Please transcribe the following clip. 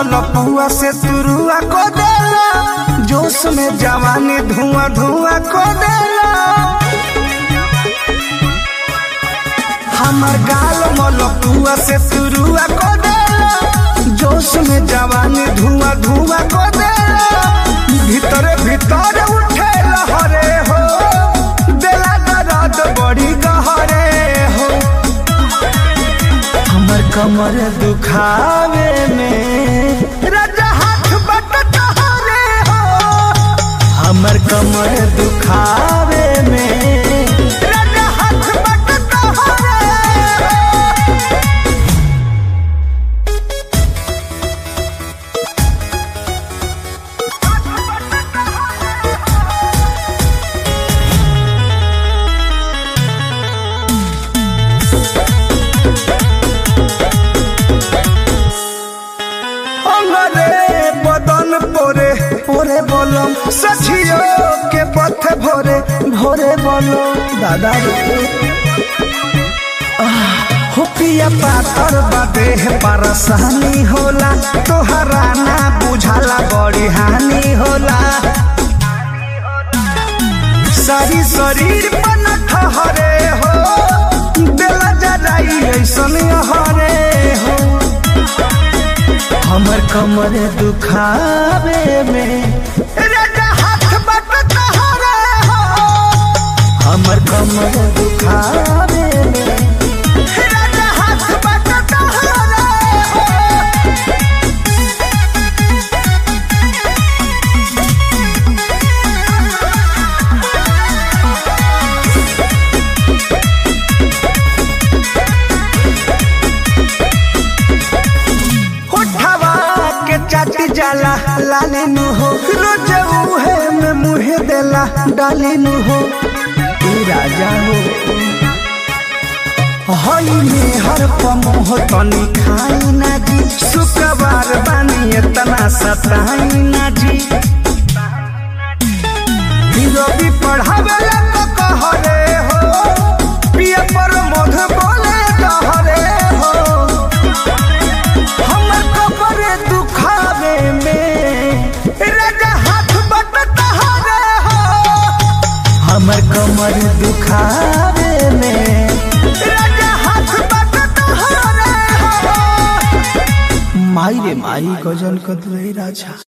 मलपुआ से तुरुआ को देला जोश में जवानी धुआं धुआं को देला हमर गाल मलपुआ से तुरुआ को देला जोश में जवानी धुआं धुआं को देला भीतर भीतर उठे लहरे हो देला दर्द बड़ी गहरे हो हमर कमर दुखावे में राजा हाथ बट तोहरे हो हमर कमर दुखावे में राजा हाथ बट तोहरे हो अंगरे बदन पोरे पोरे बोलम सखियो के पथ भोरे भोरे बोलो दादा रे आह, हो पिया पातर बदे परेशानी होला तोहरा ना बुझाला बड़ी हानि होला सारी शरीर पर ठहरे हो दिल जराई ऐसन हरे हो हमर कमर दुखावे में राजा हाथ बट तोहरे हो हमर कमर दुखावे में राजा हाथ बट तोहरे हो उठवा के चाटी जाला लाले नु हो रोज उहे में मुहे देला डाले नु हो तू राजा हो हई में हर पमोह तनी खाई ना जी शुक्रवार बानी इतना सताई ना जी रवि पढ़ावेला तो कहरे हो पिया पर मध बोले कहरे हो हमर कपड़े दुखावे में राजा हाथ बट तहरे हो हमर कमर दुखावे में राजा हाथ बट तहरे हो माई रे माई गजन कदवे राजा